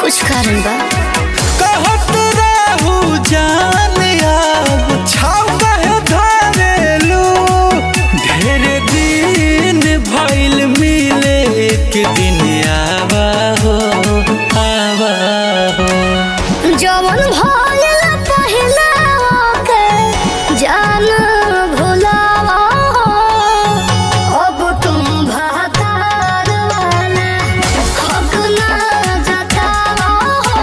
कुछ कारण बा कहत रहू जान अब छाव कहे धरेलू ढेर दिन भइल मिले एक दिन आवा हो आवा हो जवन भइल पहिले ओके जान भुलावा अब तुम भातार वाला हक ना जतावा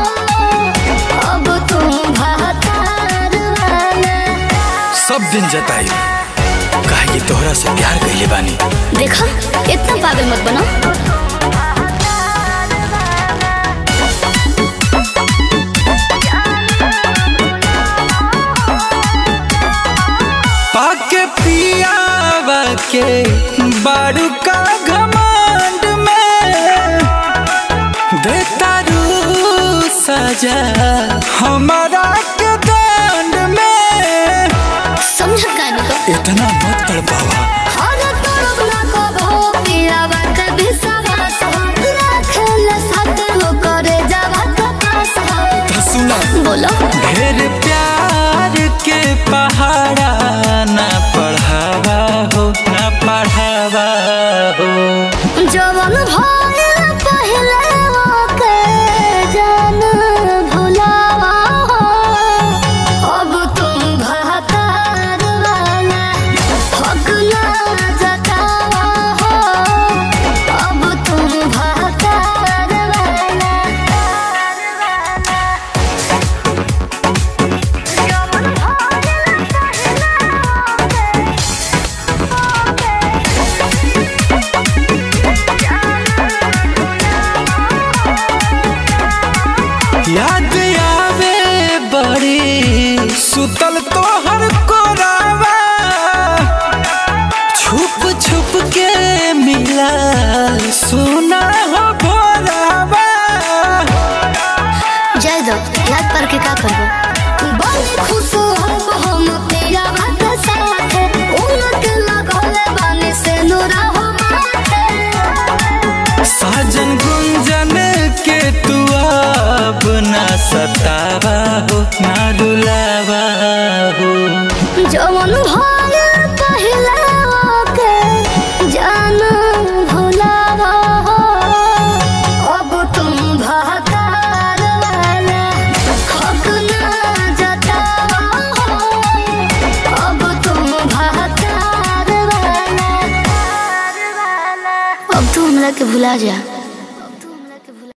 अब तुम भातार वाला सब दिन जताई काहे कि तोहरा से प्यार कइले बानी देखा इतना पागल मत बनो पाके पियावा के बारू का घमंड में देता रू सजा हमारा के दंड में समझ का नहीं इतना मत तड़पावा हर तरफ ना कबो पियावा के विश्वास हो रखल साथ हो करे जावा के पास हो तो सुना बोलो ढेर प्यार के पहाड़ा ना पढ़ावा हो ना पढ़ावा हो जवन भइल पहिले ओके जान भुलावा हो अब तुम भातार वाला हक ना जतावा हो अब तुम भातार वाला जवन भइल याद आवे बड़ी सुतल तोहर कोरावा छुप छुप के मिला सुना हो भोरावा जय दो याद पर के का करबो बड़ी खुश हम हम तेरा भात साथे उनके लगले बानी से नूरा हो माथे साजन गुंजन के तू अब ना सतावा हो ना रुलावा हो जवन भइल पहिले ओके जान भुलावा हो अब तुम भातार वाला हक ना जतावा हो अब तुम भातार वाला अब तू हमरा के भुला जा